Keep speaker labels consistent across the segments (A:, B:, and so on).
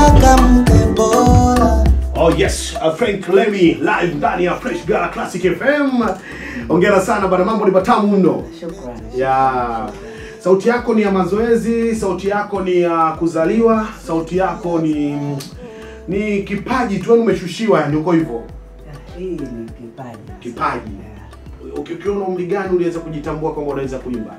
A: nataka mke bora
B: Oh yes, uh, Frank Lemi live ndani ya Fresh Gala Classic FM. Hongera sana bana, mambo ni matamu mno.
C: Shukrani.
B: Ya sauti yako ni ya mazoezi, sauti yako ni ya kuzaliwa, sauti yako ni ni kipaji tu, yani umeshushiwa, yani uko hivyo
C: Hii ni kipaji.
B: kipaji.
C: Yeah.
B: Uki- Ukiwa na umri gani uliweza kujitambua kwamba unaweza kuimba?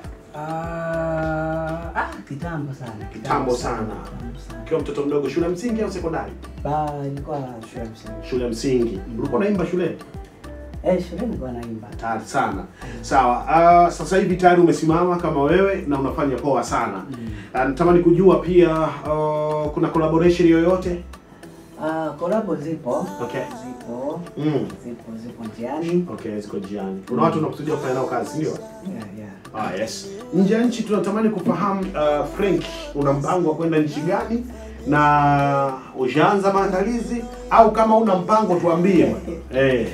C: Ah, ah, kitambo sana.
B: Kitambo sana.
C: Kitambo sana.
B: Ukiwa mtoto mdogo, shule ya msingi au sekondari?
C: Ba, ilikuwa shule ya msingi.
B: Shule ya msingi. Ulikuwa unaimba shuleni?
C: Eh, shule nilikuwa naimba.
B: Hatari sana. Sawa. Uh, sasa hivi tayari umesimama kama wewe na unafanya poa sana. Uh, natamani kujua pia uh, kuna collaboration yoyote?
C: Ah, kolabo zipo.
B: Okay.
C: Zipo.
B: Mm.
C: Zipo, zipo njiani.
B: Okay, ziko njiani. Kuna watu unakusudia kufanya nao kazi, ndio?
C: Yeah, yeah.
B: Ah, yes. Nje ya nchi tunatamani kufahamu uh, Frank una mpango wa kwenda nchi gani na ushaanza maandalizi au kama una mpango tuambie. Eh.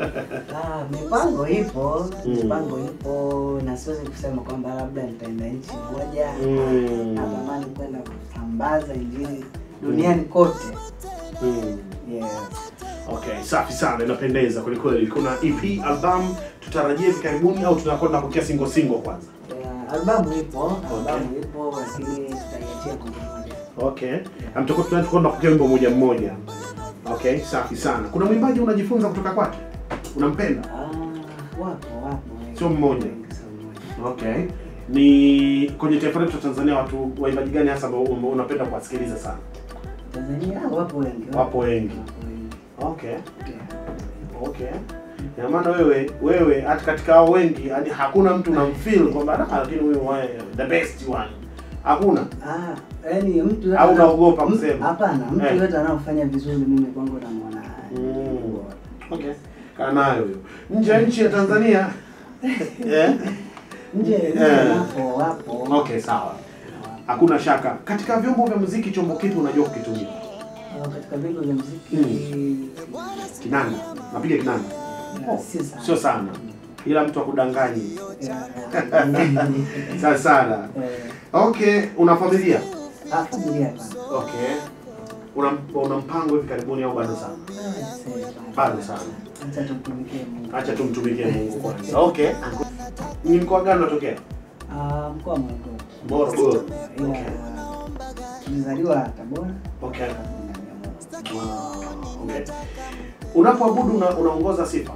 C: Ah, mipango ipo,
B: Mm.
C: mipango ipo na siwezi kusema kwamba labda nitaenda nchi moja.
B: Mm.
C: Natamani kwenda kusambaza injili duniani kote.
B: Mm.
C: Yeah.
B: Okay, safi sana, inapendeza kweli kweli. Kuna EP album tutarajie hivi karibuni au tunakwenda kukia single single kwanza?
C: Yeah, albamu ipo, albamu ipo lakini tutaiachia kwa pamoja.
B: Okay. Na mtakuwa tunakwenda kukia wimbo moja mmoja. Okay, safi sana. Kuna mwimbaji unajifunza kutoka kwake? Unampenda?
C: Ah, wapo wapo.
B: Sio mmoja.
C: Wengi, sio mmoja.
B: Okay. Ni kwenye taifa letu la Tanzania watu waimbaji gani hasa ambao ambao unapenda kuwasikiliza sana?
C: Tanzania ah, wapo wengi.
B: Wapo wengi.
C: Wapo wengi.
B: Okay.
C: Yeah.
B: Okay. Ina maana wewe wewe hata katika hao wengi yani hakuna mtu unamfeel kwamba "Ah, lakini huyu wa- the best one. Hakuna.
C: Ah, yaani mtu yote
B: Au
C: ana-
B: unaogopa
C: mtu-
B: kusema?
C: Hapana, mtu
B: Eh.
C: yote anaofanya vizuri mimi kwangu namuona.
B: Mm.
C: bora.
B: Okay. Kaa nayo hiyo. Nje ya nchi ya Tanzania. eh?
C: Nje
B: Eh.
C: nje wapo wapo.
B: Okay, sawa. Hakuna shaka. Katika vyombo vya muziki chombo kipi unajua kukitumia?
C: Ah, Katika vyombo vya muziki
B: Kinanda. Napiga kinanda.
C: ah, si sana.
B: Sio sana. Ila mtu akudanganyi.
C: Yeah.
B: Sana sana.
C: Eh,
B: Okay, una familia?
C: ah, familia hapana.
B: Okay. Una una mpango hivi karibuni au bado sana?
C: Ah, sasa,
B: Bado sana.
C: Acha tumtumikie Mungu.
B: Acha tumtumikie Mungu kwanza. Okay. Ni mkoa gani unatokea?
C: Ah, mkoa wa Morogoro.
B: Morogoro.
C: Ila
B: Okay.
C: tulizaliwa Tabora.
B: Okay.
C: Tukahamia
B: Wow. Okay. Unapoabudu una, unaongoza sifa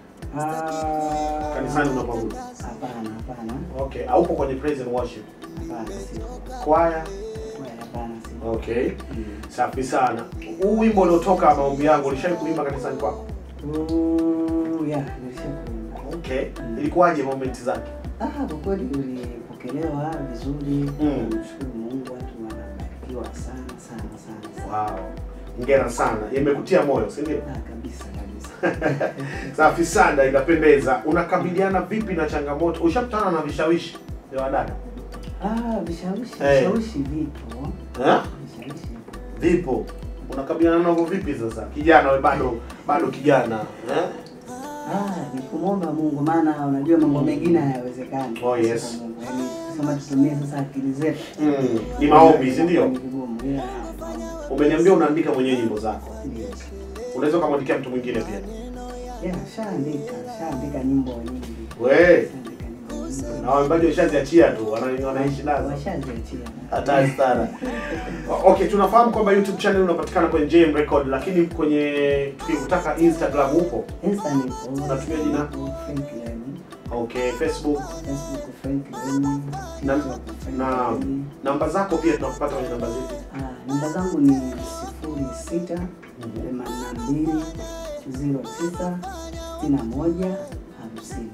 C: Ah,
B: kanisani unapoabudu.
C: Hapana, hapana.
B: Okay. Haupo kwenye praise and worship.
C: Hapana, sio.
B: Choir.
C: Kweli, Hapana, sio.
B: Okay. Safi sana. Huu wimbo uliotoka maombi yangu ulishawahi kuimba kanisani kwako?
C: Ooh, yeah, nilishakuimba.
B: Okay. Ilikuwaje moment zake?
C: Ah, kwa kweli ulipokelewa vizuri.
B: Mm.
C: Mshukuru Mungu, watu wanabarikiwa sana sana sana. sana.
B: Wow. Hongera sana. Imekutia moyo, si ndio?
C: Ah, kabisa kabisa.
B: Safi sana, inapendeza. Unakabiliana vipi na changamoto? Ushakutana na vishawishi vya wadada?
C: Ah, vishawishi,
B: Eh.
C: vishawishi vipo.
B: Eh?
C: Vishawishi vipo.
B: Vipo. Unakabiliana navyo vipi sasa? Kijana wewe bado bado kijana, eh?
C: Ah, ni kumwomba Mungu maana unajua mambo mengine hayawezekani.
B: Oh, yes.
C: Pasipo Mungu. Yaani kusema tutumie sasa akili zetu.
B: Mm, ni maombi, si ndio?
C: Ni vigumu. Yeah.
B: Umeniambia unaandika mwenyewe nyimbo zako.
C: Ndio.
B: Unaweza ukamwandikia mtu mwingine pia.
C: Yeah, shaandika, shaandika nyimbo nyingi.
B: We,
C: Shaandika nyimbo nyingi.
B: na waimbaji washaziachia tu, wana- wanaishi nazo.
C: Washaziachia.
B: Hatari sana. O- Okay, tunafahamu kwamba YouTube channel unapatikana kwenye JM Record, lakini kwenye tukikutaka Instagram upo.
C: Insta nipo.
B: Unatumia jina?
C: Frank Lemi.
B: Okay, Facebook
C: Facebook Frank Lemi.
B: na,
C: TikTok Frank
B: na
C: Lemi.
B: namba zako pia tunakupata kwenye namba zetu.
C: Ah, namba zangu ni sifuri sita themanini na mbili zero tisa sitini na moja hamsini.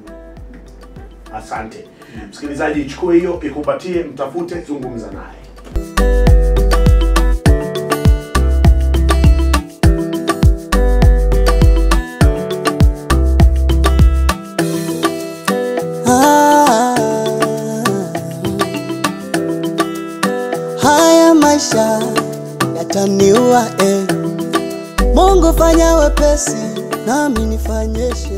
B: Asante msikilizaji, ichukue hiyo ikupatie, mtafute, zungumza naye.
A: Ah, haya maisha yataniua eh. Mungu fanya wepesi nami nifanyeshe